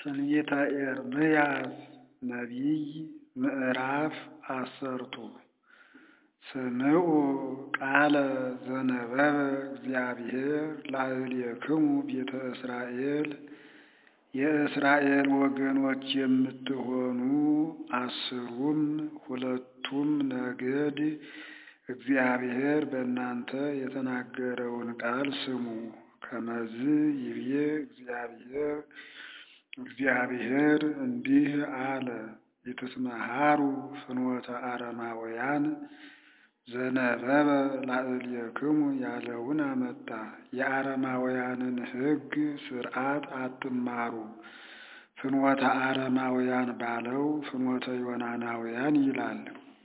ትንቢተ ኤርምያስ ነቢይ ምዕራፍ አሰርቱ ስምዑ ቃለ ዘነበበ እግዚአብሔር ላዕሌክሙ ቤተ እስራኤል የእስራኤል ወገኖች የምትሆኑ አስሩም ሁለቱም ነገድ እግዚአብሔር በእናንተ የተናገረውን ቃል ስሙ። ከመዝ ይብዬ እግዚአብሔር እግዚአብሔር እንዲህ አለ። ኢትስመሃሩ ፍኖተ አረማውያን ዘነበበ ላዕሌክሙ ያለውን አመጣ። የአረማውያንን ሕግ ሥርዓት አትማሩ። ፍኖተ አረማውያን ባለው ፍኖተ ዮናናውያን ይላል።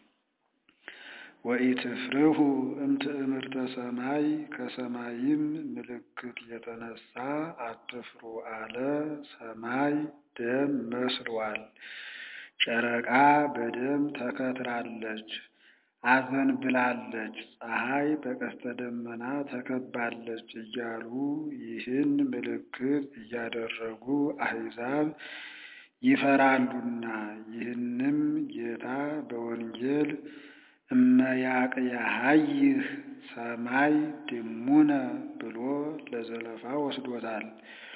ወኢትፍርሁ እምትእምርተ ሰማይ ከሰማይም ምልክት የተነሳ አትፍሩ አለ። ሰማይ ደም መስሏል፣ ጨረቃ በደም ተከትራለች፣ አዘንብላለች፣ ፀሐይ በቀስተ ደመና ተከባለች እያሉ ይህን ምልክት እያደረጉ አሕዛብ ይፈራሉና ይህንም ጌታ በወንጌል እመያቅያሃይህ ሰማይ ድሙነ ብሎ ለዘለፋ ወስዶታል።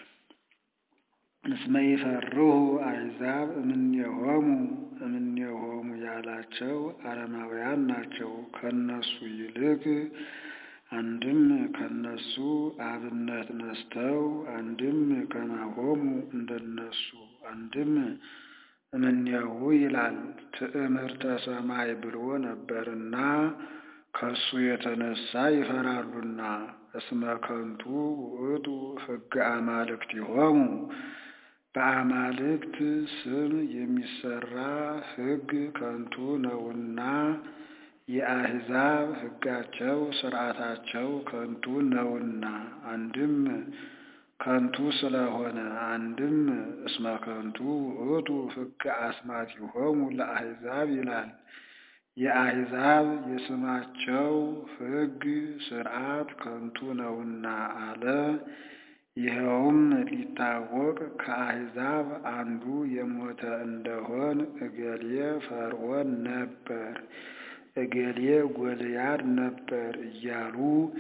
እስመ ይፈርሁ አሕዛብ እምኔሆሙ እምኔሆሙ ያላቸው አረማውያን ናቸው። ከነሱ ይልቅ አንድም ከነሱ አብነት ነስተው አንድም ከማሆሙ እንደነሱ አንድም እምኔሁ ይላል። ትዕምርተ ሰማይ ብሎ ነበርና ከሱ የተነሳ ይፈራሉና። እስመ ከንቱ ውእቱ ሕገ አማልክቲሆሙ በአማልክት ስም የሚሰራ ሕግ ከንቱ ነውና የአሕዛብ ሕጋቸው ሥርዓታቸው ከንቱ ነውና አንድም ከንቱ ስለሆነ አንድም እስመ ከንቱ ውእቱ ሕገ አስማቲሆሙ ለአሕዛብ ይላል። የአሕዛብ የስማቸው ሕግ ሥርዓት ከንቱ ነውና አለ። ይኸውም ሊታወቅ ከአሕዛብ አንዱ የሞተ እንደሆን እገሌ ፈርዖን ነበር፣ እገሌ ጎልያድ ነበር እያሉ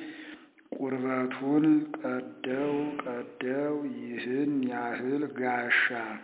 ቁርበቱን ቀደው ቀደው ይህን ያህል ጋሻ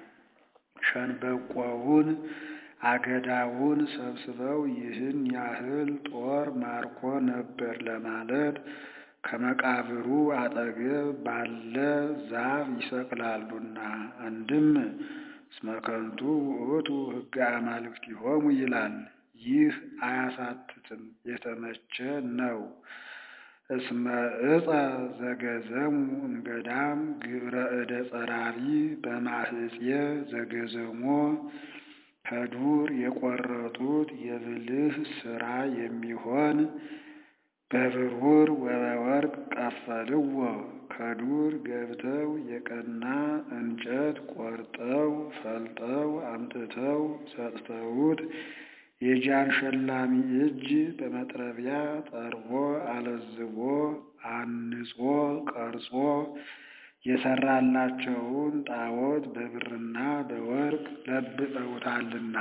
ሸንበቆውን አገዳውን ሰብስበው ይህን ያህል ጦር ማርኮ ነበር ለማለት ከመቃብሩ አጠገብ ባለ ዛፍ ይሰቅላሉና። አንድም እስመ ከንቱ ውእቱ ሕገ አማልክቲሆሙ ይላል። ይህ አያሳትትም፣ የተመቸ ነው። እስመ ዕፀ ዘገዘሙ እምገዳም ግብረ እደ ጸራሪ በማህፄ ዘገዘሞ ከዱር የቆረጡት የብልህ ሥራ የሚሆን በብሩር ወበወርቅ ቀፈልዎ ከዱር ገብተው የቀና እንጨት ቆርጠው ፈልጠው አምጥተው ሰጥተውት የጃን ሸላሚ እጅ በመጥረቢያ ጠርቦ አለዝቦ አንጾ ቀርጾ የሰራላቸውን ጣዖት በብርና በወርቅ ለብጠውታልና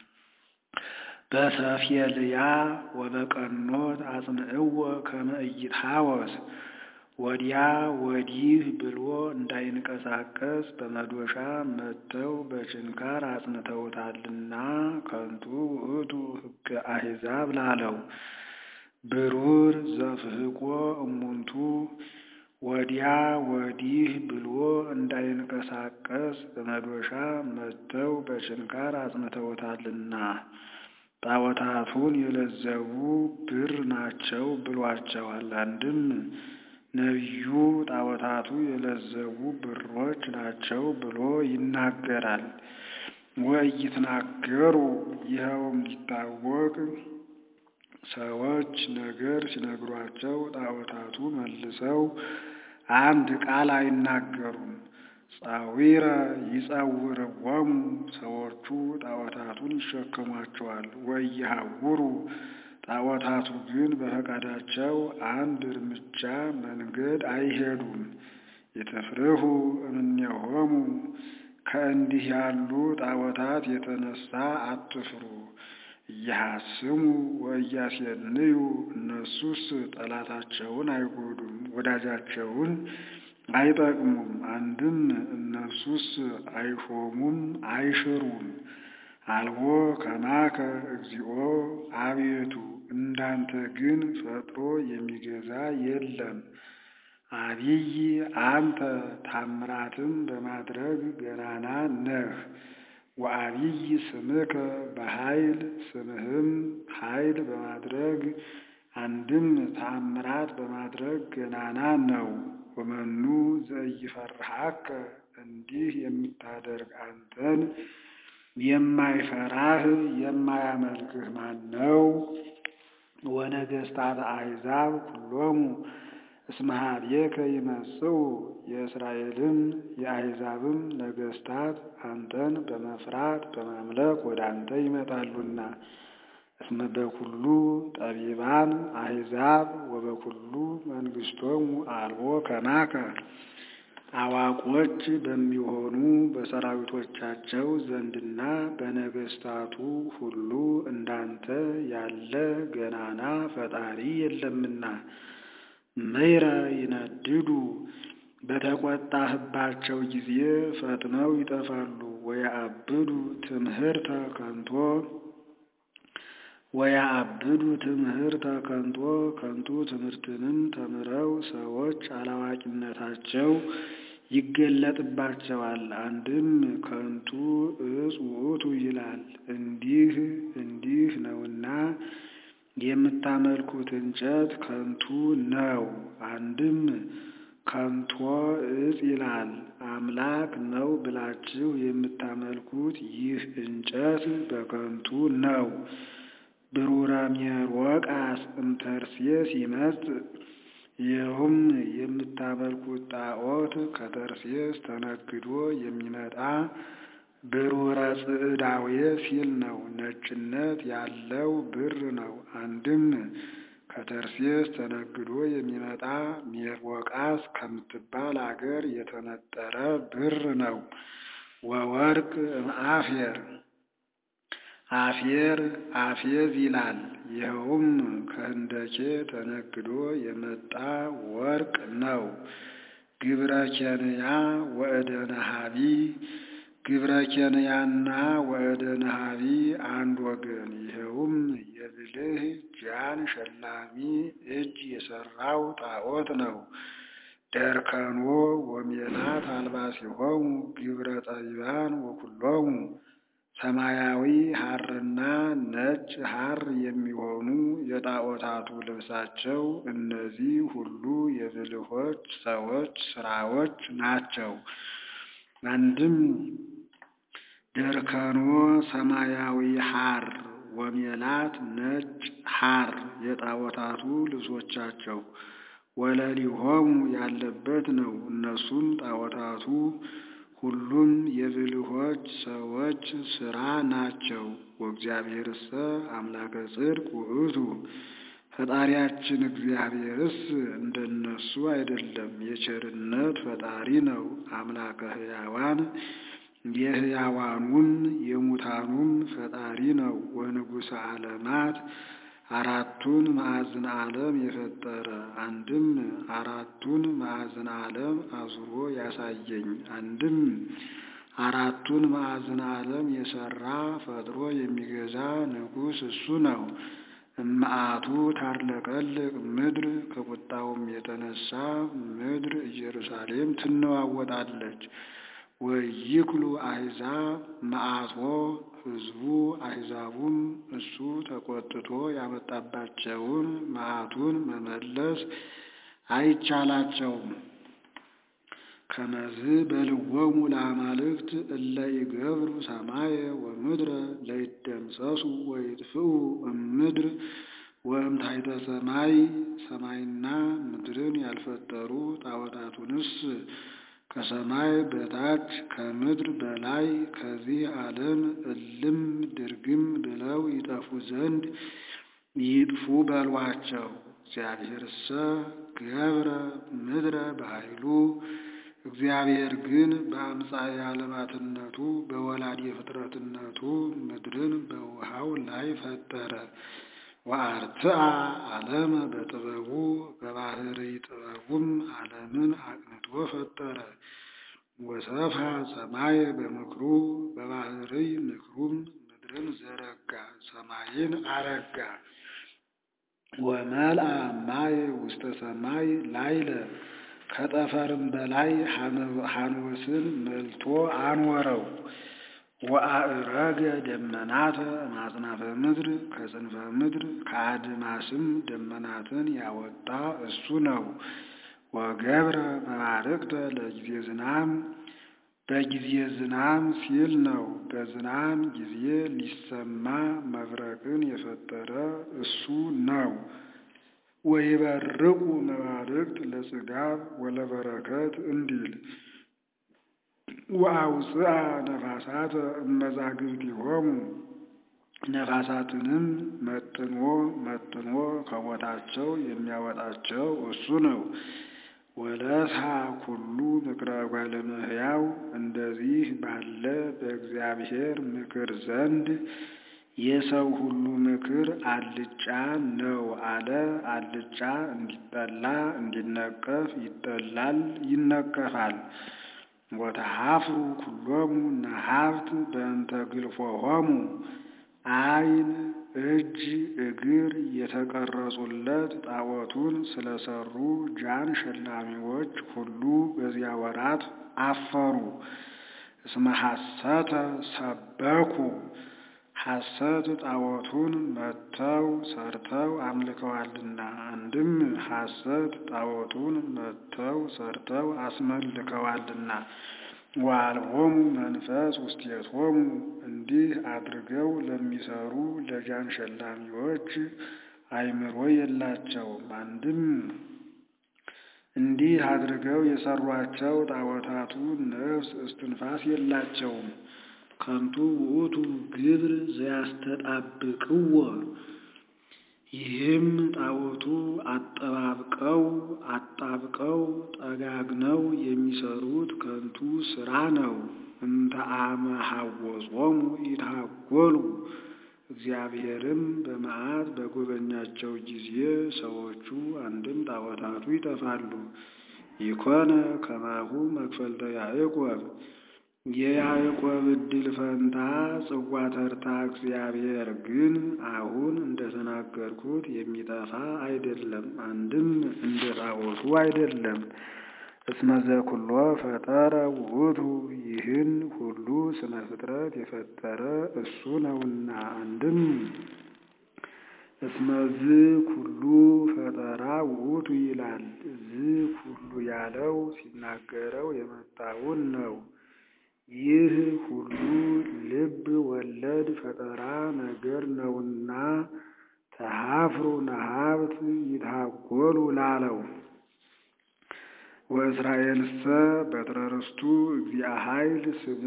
በሰፌልያ ወበቀኖት አጽንዕዎ ከመ ኢይትሐወስ ወዲያ ወዲህ ብሎ እንዳይንቀሳቀስ በመዶሻ መትተው በችንካር አጽንተውታልና ከንቱ ውእቱ ሕገ አሕዛብ ላለው ብሩር ዘፍሕቆ እሙንቱ ወዲያ ወዲህ ብሎ እንዳይንቀሳቀስ በመዶሻ መትተው በችንካር አጽንተውታልና ጣዖታቱን የለዘቡ ብር ናቸው ብሏቸዋል። አንድም ነቢዩ ጣዖታቱ የለዘቡ ብሮች ናቸው ብሎ ይናገራል። ወኢይትናገሩ ይኸውም ሊታወቅ ሰዎች ነገር ሲነግሯቸው ጣዖታቱ መልሰው አንድ ቃል አይናገሩም። ጻዊረ ይጸውርዎሙ ሰዎቹ ጣዖታቱን ይሸከሟቸዋል። ወኢይሐውሩ ጣዖታቱ ግን በፈቃዳቸው አንድ እርምጃ መንገድ አይሄዱም። የተፍርሁ እምኔሆሙ ከእንዲህ ያሉ ጣዖታት የተነሳ አትፍሩ። እያሐስሙ ወእያሴንዩ እነሱስ ጠላታቸውን አይጎዱም፣ ወዳጃቸውን አይጠቅሙም። አንድም እነሱስ አይሾሙም፣ አይሽሩም። አልቦ ከማከ እግዚኦ አቤቱ እንዳንተ ግን ፈጥሮ የሚገዛ የለም። አቢይ አንተ ታምራትም በማድረግ ገናና ነህ። ወአቢይ ስምከ በኃይል ስምህም ኃይል በማድረግ አንድም ተአምራት በማድረግ ገናና ነው። ወመኑ ዘኢይፈርሃከ እንዲህ የምታደርግ አንተን የማይፈራህ የማያመልክህ ማን ነው? ወነገሥታት አሕዛብ ኩሎሙ እስመ ኀቤከ ይመጽኡ የእስራኤልም የአሕዛብም ነገሥታት አንተን በመፍራት በማምለክ ወደ አንተ ይመጣሉና። እስመ በኩሉ ጠቢባን አሕዛብ ወበኩሉ መንግሥቶሙ አልቦ ከማከ አዋቆች በሚሆኑ በሰራዊቶቻቸው ዘንድና በነገሥታቱ ሁሉ እንዳንተ ያለ ገናና ፈጣሪ የለምና። ምሕረ ይነድዱ በተቈጣህባቸው ጊዜ ፈጥነው ይጠፋሉ። ወየአብዱ ትምህርተ ከንቶ ወየአብዱ ትምህርተ ከንቶ ከንቱ ትምህርትንም ተምረው ሰዎች አላዋቂነታቸው ይገለጥባቸዋል። አንድም ከንቱ ዕፅ ውእቱ ይላል። እንዲህ እንዲህ ነውና የምታመልኩት እንጨት ከንቱ ነው። አንድም ከንቶ ዕፅ ይላል። አምላክ ነው ብላችሁ የምታመልኩት ይህ እንጨት በከንቱ ነው። ብሩረ ሜሮቃስ እምተርሴስ ይመጽእ ይኸውም የምታመልኩት ጣዖት ከተርሴስ ተነግዶ የሚመጣ ብሩረ ጽዕዳዌ ሲል ነው። ነጭነት ያለው ብር ነው። አንድም ከተርሴስ ተነግዶ የሚመጣ ሜሮቃስ ከምትባል አገር የተነጠረ ብር ነው። ወወርቅ እምአፌር አፌር አፌዝ ይላል። ይኸውም ከህንደኬ ተነግዶ የመጣ ወርቅ ነው። ግብረ ኬንያ ወእደ ነሃቢ ግብረ ኬንያና ወእደ ነሃቢ አንድ ወገን። ይኸውም የብልህ ጃን ሸላሚ እጅ የሠራው ጣዖት ነው። ደርከኖ ወሜላት አልባሲሆሙ ግብረ ጠቢባን ወኩሎሙ ሰማያዊ ሐርና ነጭ ሐር የሚሆኑ የጣዖታቱ ልብሳቸው እነዚህ ሁሉ የብልሆች ሰዎች ሥራዎች ናቸው። አንድም ደርከኖ ሰማያዊ ሐር ወሜላት ነጭ ሐር የጣዖታቱ ልብሶቻቸው ወለሊሆሙ ያለበት ነው። እነሱም ጣዖታቱ ሁሉም የብልሆች ሰዎች ሥራ ናቸው። ወእግዚአብሔርሰ አምላከ ጽድቅ ውእቱ ፈጣሪያችን እግዚአብሔርስ እንደነሱ አይደለም፣ የቸርነት ፈጣሪ ነው። አምላከ ሕያዋን የሕያዋኑም የሙታኑም ፈጣሪ ነው። ወንጉሠ ዓለማት አራቱን ማዕዝን ዓለም የፈጠረ አንድም አራቱን ማዕዝን ዓለም አዙሮ ያሳየኝ፣ አንድም አራቱን ማዕዝን ዓለም የሠራ ፈጥሮ የሚገዛ ንጉሥ እሱ ነው። እመዓቱ ታርለቀልቅ ምድር ከቁጣውም የተነሳ ምድር ኢየሩሳሌም ትነዋወጣለች። ወይክሉ አሕዛብ መዓቶ ሕዝቡ አሕዛቡም እሱ ተቆጥቶ ያመጣባቸውን መዓቱን መመለስ አይቻላቸውም። ከመዝ በልወሙ ለአማልክት እለ ይገብሩ ሰማየ ወምድረ ለይደምሰሱ ወይጥፍኡ እምድር ወእምታሕተ ሰማይ ሰማይና ምድርን ያልፈጠሩ ጣዖታቱንስ ከሰማይ በታች ከምድር በላይ ከዚህ ዓለም እልም ድርግም ብለው ይጠፉ ዘንድ ይጥፉ በሏቸው። እግዚአብሔርሰ ገብረ ምድረ በኃይሉ እግዚአብሔር ግን በአምሳየ ዓለማትነቱ በወላዲ ፍጥረትነቱ ምድርን በውሃው ላይ ፈጠረ። ወአርትአ ዓለመ በጥበቡ በባህርይ ጥበቡም ዓለምን አቅንቶ ፈጠረ። ወሰፍሐ ሰማየ በምክሩ በባህርይ ምክሩም ምድርን ዘረጋ፣ ሰማይን አረጋ። ወመልአ ማየ ውስተ ሰማይ ላይለ ከጠፈርም በላይ ሐኖስን መልቶ አኖረው። ወአዕረገ ደመናተ እማጽናፈ ምድር ከጽንፈ ምድር ከአድማስም ደመናትን ያወጣ እሱ ነው። ወገብረ መባርቅተ ለጊዜ ዝናም በጊዜ ዝናም ሲል ነው። በዝናም ጊዜ ሊሰማ መብረቅን የፈጠረ እሱ ነው። ወይበርቁ መባርቅት ለጽጋብ ወለበረከት እንዲል ወአውፅአ ነፋሳተ እመዛግብቲሆሙ ነፋሳትንም መጥኖ መጥኖ ከቦታቸው የሚያወጣቸው እሱ ነው። ወለስሐ ኩሉ ምክረ እጓለ እመሕያው እንደዚህ ባለ በእግዚአብሔር ምክር ዘንድ የሰው ሁሉ ምክር አልጫ ነው አለ። አልጫ እንዲጠላ እንዲነቀፍ ይጠላል፣ ይነቀፋል። ወተሐፍሩ ኩሎሙ ነሐብት በእንተ ግልፎሆሙ ዓይን እጅ እግር የተቀረጹለት ጣዖቱን ስለሰሩ ጃን ሸላሚዎች ሁሉ በዚያ ወራት አፈሩ። እስመ ሐሰተ ሰበኩ ሐሰት ጣዖቱን መተው ሰርተው አምልከዋልና። አንድም ሐሰት ጣዖቱን መተው ሰርተው አስመልከዋልና። ወአልቦሙ መንፈስ ውስቴቶሙ እንዲህ አድርገው ለሚሰሩ ለጃን ሸላሚዎች አእምሮ የላቸውም። አንድም እንዲህ አድርገው የሰሯቸው ጣዖታቱ ነፍስ እስትንፋስ የላቸውም። ከንቱ ውእቱ ግብር ዘያስተጣብቅዎ ይህም ጣዖቱ አጠባብቀው አጣብቀው ጠጋግነው የሚሰሩት ከንቱ ስራ ነው። እንተ አመ ሐወጾሙ ይታጎሉ እግዚአብሔርም በመዓት በጎበኛቸው ጊዜ ሰዎቹ አንድም ጣዖታቱ ይጠፋሉ። ይኮነ ከማሁ መክፈልተ ያዕቆብ የያዕቆብ ዕድል ፈንታ ጽዋ ተርታ እግዚአብሔር ግን አሁን እንደተናገርኩት የሚጠፋ አይደለም፣ አንድም እንደ ጣዖቱ አይደለም። እስመ ዘኩሎ ፈጠረ ውእቱ ይህን ሁሉ ስነ ፍጥረት የፈጠረ እሱ ነውና። አንድም እስመ ዝ ኩሉ ፈጠራ ውእቱ ይላል። ዝ ኩሉ ያለው ሲናገረው የመጣውን ነው። ይህ ሁሉ ልብ ወለድ ፈጠራ ነገር ነውና ተሐፍሩ ነሐብት ይታጎሉ ላለው ወእስራኤልሰ በትረ ርስቱ እግዚአ ኃይል ስሙ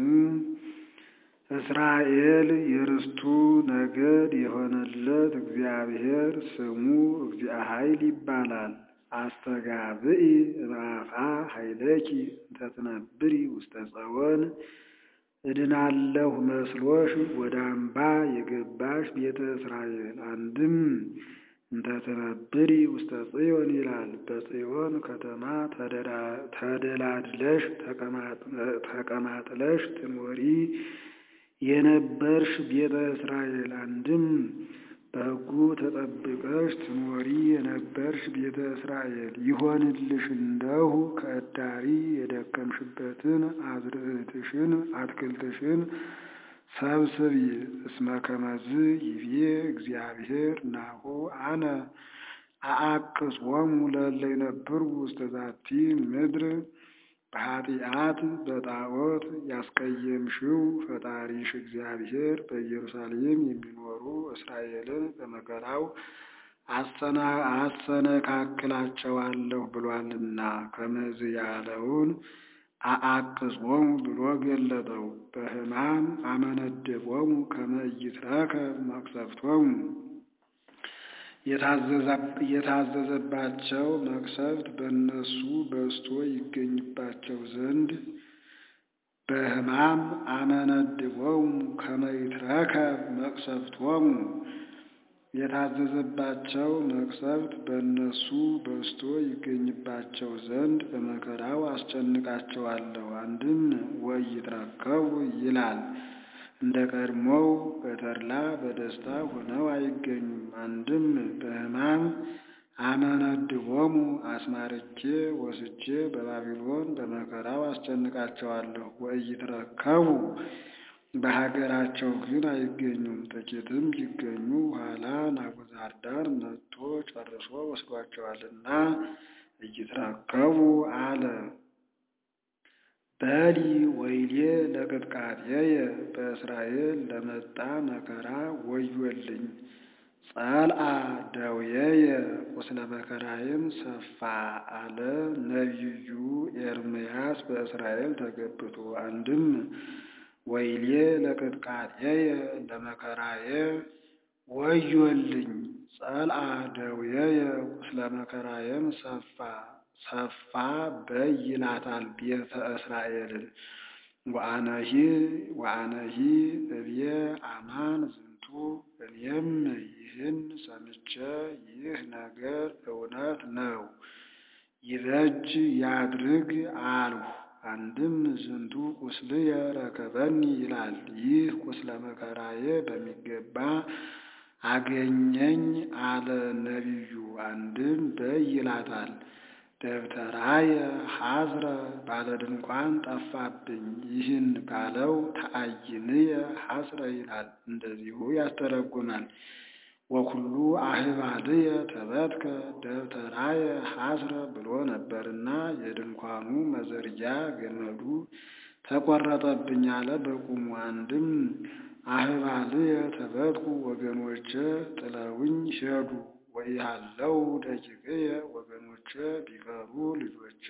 እስራኤል የርስቱ ነገድ የሆነለት እግዚአብሔር ስሙ እግዚአ ኃይል ይባላል። አስተጋብኢ እምአፋ ኃይለኪ እንተ ትነብሪ ውስተ ጸወን እድናለሁ መስሎሽ ወደ አምባ የገባሽ ቤተ እስራኤል። አንድም እንተ ትነብሪ ውስተ ጽዮን ይላል። በጽዮን ከተማ ተደላድለሽ ተቀማጥለሽ ትኖሪ የነበርሽ ቤተ እስራኤል። አንድም በሕጉ ተጠብቀሽ ትኖሪ የነበርሽ ቤተ እስራኤል ይሆንልሽ እንደሁ ከእዳሪ የደከምሽበትን አዝርዕትሽን አትክልትሽን ሰብስቢ። እስመ ከመዝ ይቤ እግዚአብሔር ናሁ አነ አአቅጾሙ ለእለ ይነብሩ ውስተ ዛቲ ምድር በኃጢአት በጣዖት ያስቀየምሽው ፈጣሪሽ እግዚአብሔር በኢየሩሳሌም የሚኖሩ እስራኤልን በመከራው አሰነካክላቸዋለሁ ብሏልና ከመዝ ያለውን አአቅጾሙ ብሎ ገለጠው። በሕማም አመነደቦሙ ከመ ኢይትረከብ መቅሰፍቶሙ የታዘዘባቸው መቅሰፍት በእነሱ በዝቶ ይገኝባቸው ዘንድ በሕማም አመነድቦሙ ከመ ይትረከብ መቅሰፍቶሙ የታዘዘባቸው መቅሰፍት በእነሱ በዝቶ ይገኝባቸው ዘንድ በመከራው አስጨንቃቸዋለሁ። አንድም ወኢይትረከቡ ይላል እንደ ቀድሞው በተድላ በደስታ ሆነው አይገኙም። አንድም በሕማም አመነድቦሙ አስማርቼ ወስጄ በባቢሎን በመከራው አስጨንቃቸዋለሁ። ወኢይትረከቡ በሀገራቸው ግን አይገኙም። ጥቂትም ቢገኙ ኋላ ናቡዛርዳን መጥቶ ጨርሶ ወስዷቸዋልና ኢይትረከቡ አለ። በሊ ወይሌ ለቅጥቃጤየ በእስራኤል ለመጣ መከራ ወዮልኝ። ጸልአ ደውየየ ቁስለ መከራዬም ሰፋ አለ ነቢዩ ኤርምያስ በእስራኤል ተገብቶ። አንድም ወይሌ ለቅጥቃጤየ ለመከራዬ ወዮልኝ። ጸልአ ደውየየ ቁስለ መከራዬም ሰፋ ሰፋ በይ ይላታል ቤተ እስራኤልን። ወአነሂ ወአነሂ እብየ አማን ዝንቱ እኔም ይህን ሰምቼ ይህ ነገር እውነት ነው ይበጅ ያድርግ አልሁ። አንድም ዝንቱ ቁስልየ ረከበኒ ይላል። ይህ ቁስለ መከራዬ በሚገባ አገኘኝ አለ ነቢዩ። አንድም በይ ይላታል። ደብተራየ ሐዝረ ባለ ድንኳን ጠፋብኝ። ይህን ባለው ተአይንየ ሐስረ ይላል። እንደዚሁ ያስተረጉማል። ወኩሉ አህባልየ ተበትከ ደብተራየ ሐስረ ብሎ ነበርና የድንኳኑ መዘርጊያ ገመዱ ተቆረጠብኝ አለ በቁሙ። አንድም አህባልየ ተበትኩ ወገኖቼ ጥለውኝ ሄዱ። ወኢሃለው ደቂቅየ ወገኖቼ ቢቀሩ ልጆቼ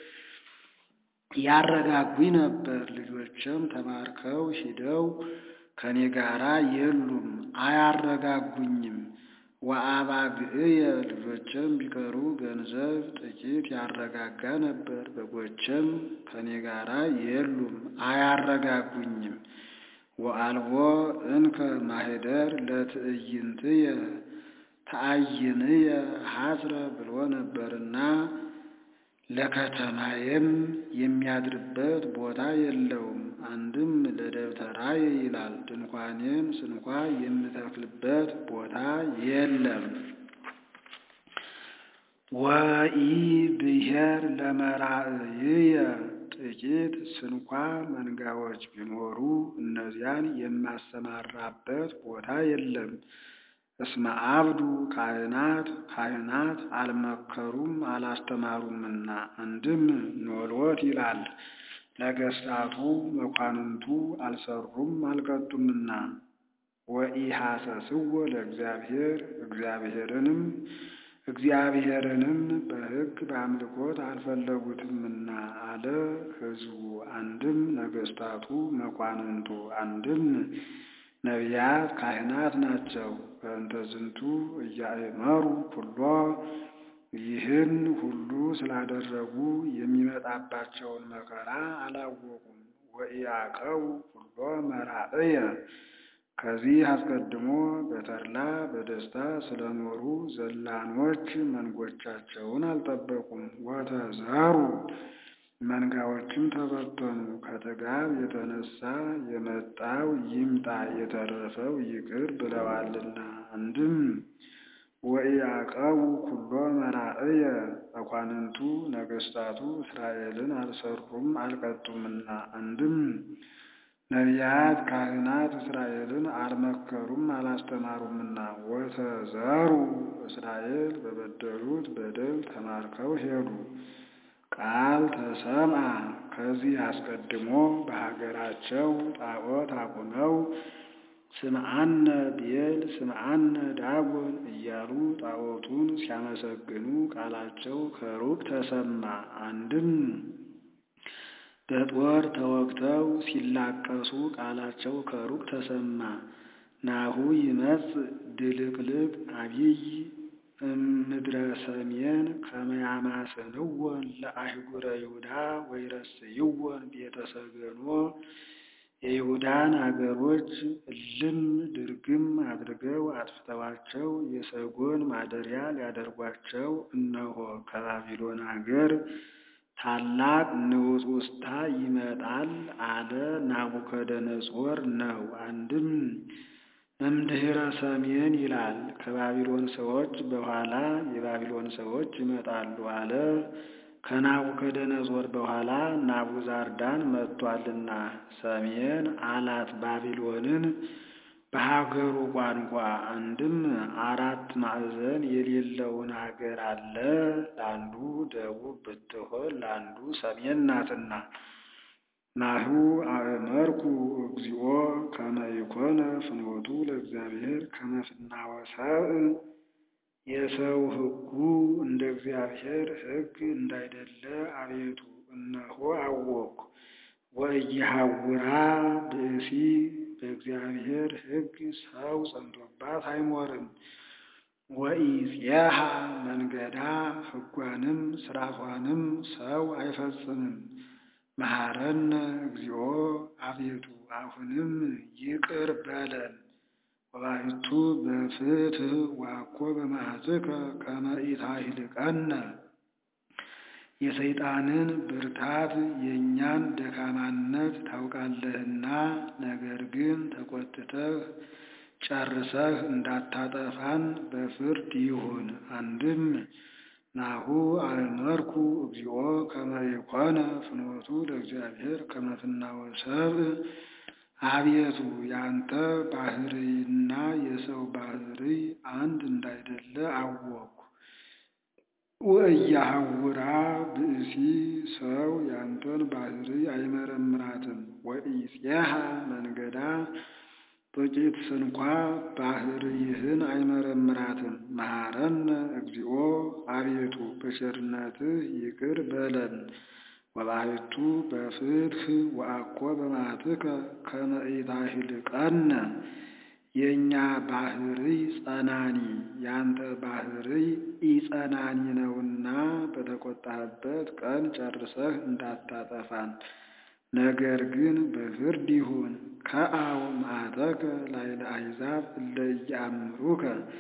ያረጋጉኝ ነበር። ልጆቼም ተማርከው ሂደው ከኔ ጋራ የሉም አያረጋጉኝም። ወአባግዕየ ልጆቼም ቢቀሩ ገንዘብ ጥቂት ያረጋጋ ነበር። በጎቼም ከኔ ጋራ የሉም አያረጋጉኝም። ወአልቦ እንከ ማኅደር ለትዕይንትየ ተአይንየ ሐስረ ብሎ ነበርና ለከተማዬም የሚያድርበት ቦታ የለውም። አንድም ለደብተራዬ ይላል። ድንኳኔም ስንኳ የምተክልበት ቦታ የለም። ወኢ ብሔር ለመራእይየ ጥቂት ስንኳ መንጋዎች ቢኖሩ እነዚያን የማሰማራበት ቦታ የለም። እስመ አብዱ ካህናት ካህናት አልመከሩም አላስተማሩምና። አንድም ኖሎት ይላል ነገሥታቱ መኳንንቱ አልሰሩም አልቀጡምና። ወኢሐሰስዎ ለእግዚአብሔር እግዚአብሔርንም እግዚአብሔርንም በሕግ በአምልኮት አልፈለጉትምና አለ ሕዝቡ። አንድም ነገሥታቱ መኳንንቱ አንድም ነቢያት ካህናት ናቸው። በእንተ ዝንቱ እያእመሩ ኩሎ ይህን ሁሉ ስላደረጉ የሚመጣባቸውን መከራ አላወቁም። ወኢያቀቡ ኩሎ መራእየ ከዚህ አስቀድሞ በተድላ በደስታ ስለኖሩ ዘላኖች መንጎቻቸውን አልጠበቁም። ወተዘሩ መንጋዎችም ተበተኑ። ከጥጋብ የተነሳ የመጣው ይምጣ የተረፈው ይቅር ብለዋልና። አንድም ወኢያቀቡ ኩሎ መራእየ መኳንንቱ ነገሥታቱ እስራኤልን አልሰሩም አልቀጡምና። አንድም ነቢያት ካህናት እስራኤልን አልመከሩም አላስተማሩምና። ወተዘሩ እስራኤል በበደሉት በደል ተማርከው ሄዱ። ቃል ተሰምዐ ከዚህ አስቀድሞ በሀገራቸው ጣዖት አቁመው ስምዐነ ቤል ስምዐነ ዳጎን እያሉ ጣዖቱን ሲያመሰግኑ ቃላቸው ከሩቅ ተሰማ። አንድም በጦር ተወግተው ሲላቀሱ ቃላቸው ከሩቅ ተሰማ። ናሁ ይመጽእ ድልቅልቅ አቢይ እምድረ ሰሜን ከመ ያማስንዎን ለአህጉረ ይሁዳ ወይረስይዎን ቤተ ሰገኖ የይሁዳን አገሮች እልም ድርግም አድርገው አጥፍተዋቸው የሰጎን ማደሪያ ሊያደርጓቸው እነሆ ከባቢሎን አገር ታላቅ ንውጽውጽታ ይመጣል አለ ናቡከደነጾር ነው። አንድም እምድኅረ ሰሜን ይላል። ከባቢሎን ሰዎች በኋላ የባቢሎን ሰዎች ይመጣሉ አለ። ከናቡከደነጾር በኋላ ናቡዛርዳን መጥቷልና ሰሜን አላት ባቢሎንን በሀገሩ ቋንቋ። አንድም አራት ማዕዘን የሌለውን ሀገር አለ። ለአንዱ ደቡብ ብትሆን ለአንዱ ሰሜን ናትና። ናሁ አእመርኩ እግዚኦ ከመ ኢኮነ ፍኖቱ ለእግዚአብሔር ከመ ፍናወ ሰብእ የሰው ሕጉ እንደ እግዚአብሔር ሕግ እንዳይደለ አቤቱ እነሆ አወቅኩ። ወኢይሐውራ ብእሲ በእግዚአብሔር ሕግ ሰው ጸንቶባት አይኖርም። ወኢፄሃ መንገዳ ሕጓንም ሥርዓቷንም ሰው አይፈጽምም። መሐረነ እግዚኦ አቤቱ አሁንም ይቅር በለን። ወባሕቱ በፍትሕ ዋኮ በመዓትከ ከመ ኢታሕልቀነ የሰይጣንን ብርታት የእኛን ደካማነት ታውቃለህና፣ ነገር ግን ተቆጥተህ ጨርሰህ እንዳታጠፋን በፍርድ ይሁን። አንድም ናሁ አእመርኩ እግዚኦ ከመ ኢኮነ ፍኖቱ ለእግዚአብሔር ከመ ፍናወ ሰብእ አቤቱ ያንተ ባህርይና የሰው ባህርይ አንድ እንዳይደለ አወቅኩ። ወኢያሐውራ ብእሲ ሰው ያንተን ባህርይ አይመረምራትም። ወኢፄሃ መንገዳ ጥቂት ስንኳ ባህርይህን አይመረምራትም። መሐረነ እግዚኦ አቤቱ በቸርነትህ ይቅር በለን። ወባሕቱ በፍትሕ ወአኮ በመዓትከ ከመ ኢታሕልቀነ የእኛ ባህርይ ጸናኒ ያንተ ባህርይ ኢጸናኒ ነውና በተቆጣህበት ቀን ጨርሰህ እንዳታጠፋን፣ ነገር ግን በፍርድ ይሁን። ከአው መዓተከ ላዕለ አሕዛብ እለ ኢየአምሩከ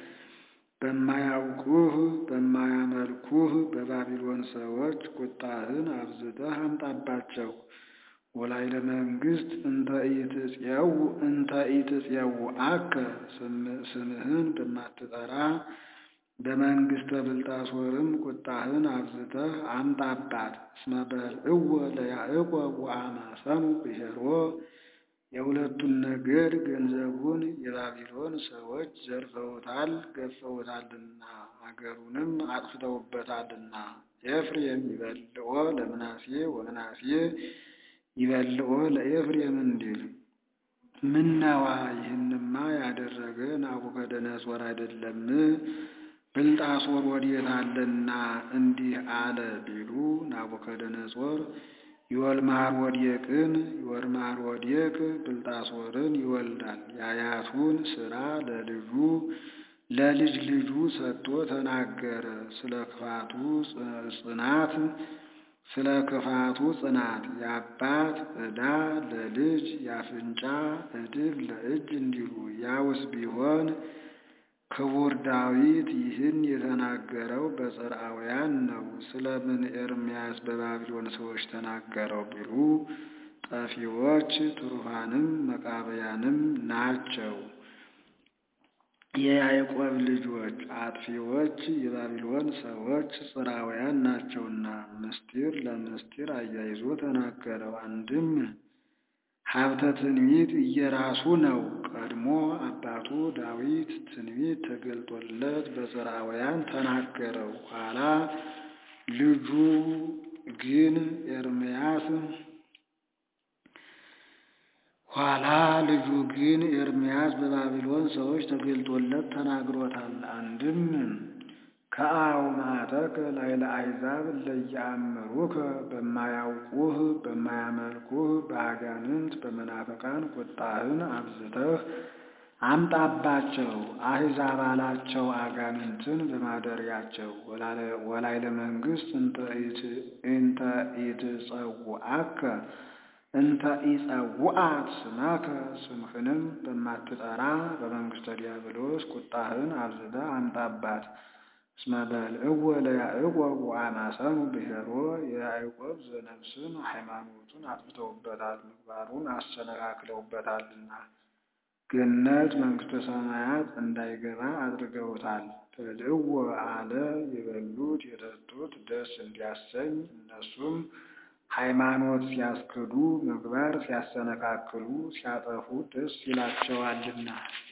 በማያውቁህ በማያመልኩህ በባቢሎን ሰዎች ቁጣህን አብዝተህ አምጣባቸው። ወላዕለ መንግሥት እንተ ኢትፄው እንተ ኢትፄውዐከ ስምህን በማትጠራ በመንግሥተ ብልጣሶርም ቁጣህን አብዝተህ አምጣባት። እስመ በልዕዎ ለያዕቆብ ወአማሰኑ ብሔሮ የሁለቱን ነገድ ገንዘቡን የባቢሎን ሰዎች ዘርፈውታል ገፈውታልና አገሩንም አጥፍተውበታልና። ኤፍሬም ይበልዖ ለምናሴ ወምናሴ ይበልዖ ለኤፍሬም እንዲል ምነዋ ይህንማ ያደረገ ናቡከደነጾር አይደለም? ብልጣሶር ወዴት አለና እንዲህ አለ ቢሉ ናቡከደነጾር ይወልማር ወዴቅን ይወልማር ወዴቅ ብልጣሶርን ይወልዳል። የአያቱን ሥራ ለልጁ ለልጅ ልጁ ሰጥቶ ተናገረ። ስለ ክፋቱ ጽናት ስለ ክፋቱ ጽናት የአባት ዕዳ ለልጅ የአፍንጫ ዕድፍ ለእጅ እንዲሉ ያውስ ቢሆን ክቡር ዳዊት ይህን የተናገረው በጽርዓውያን ነው። ስለምን ኤርምያስ በባቢሎን ሰዎች ተናገረው ቢሉ ጠፊዎች ትሩፋንም መቃበያንም ናቸው። የያዕቆብ ልጆች አጥፊዎች የባቢሎን ሰዎች ጽርዓውያን ናቸውና ምስጢር ለምስጢር አያይዞ ተናገረው። አንድም ሀብተ ትንቢት እየራሱ ነው። ቀድሞ አባቱ ዳዊት ትንቢት ተገልጦለት በጽርዓውያን ተናገረው። ኋላ ልጁ ግን ኤርምያስ ኋላ ልጁ ግን ኤርምያስ በባቢሎን ሰዎች ተገልጦለት ተናግሮታል። አንድም ከአው መዓተከ ላዕለ አሕዛብ እለ ኢየአምሩከ በማያውቁህ በማያመልኩህ በአጋንንት በመናፍቃን ቁጣህን አብዝተህ አምጣባቸው አሕዛብ አላቸው አጋንንትን በማደሪያቸው ወላይለ መንግሥት እንተ ኢትጸውዐከ እንተ ኢጸውዐት ስመከ ስምህንም በማትጠራ በመንግሥተ ዲያብሎስ ቁጣህን አብዝተህ አምጣባት። እስመ በልዕዎ ለያዕቆብ ወአማሰኑ ብሔሮ የያዕቆብ ዘነፍስን ሃይማኖቱን አጥፍተውበታል፣ ምግባሩን አሰነካክለውበታልና ገነት መንግሥተ ሰማያት እንዳይገባ አድርገውታል። በልዕዎ አለ የበሉት የጠጡት ደስ እንዲያሰኝ እነሱም ሃይማኖት ሲያስክዱ ምግባር ሲያሰነካክሉ ሲያጠፉ ደስ ይላቸዋልና።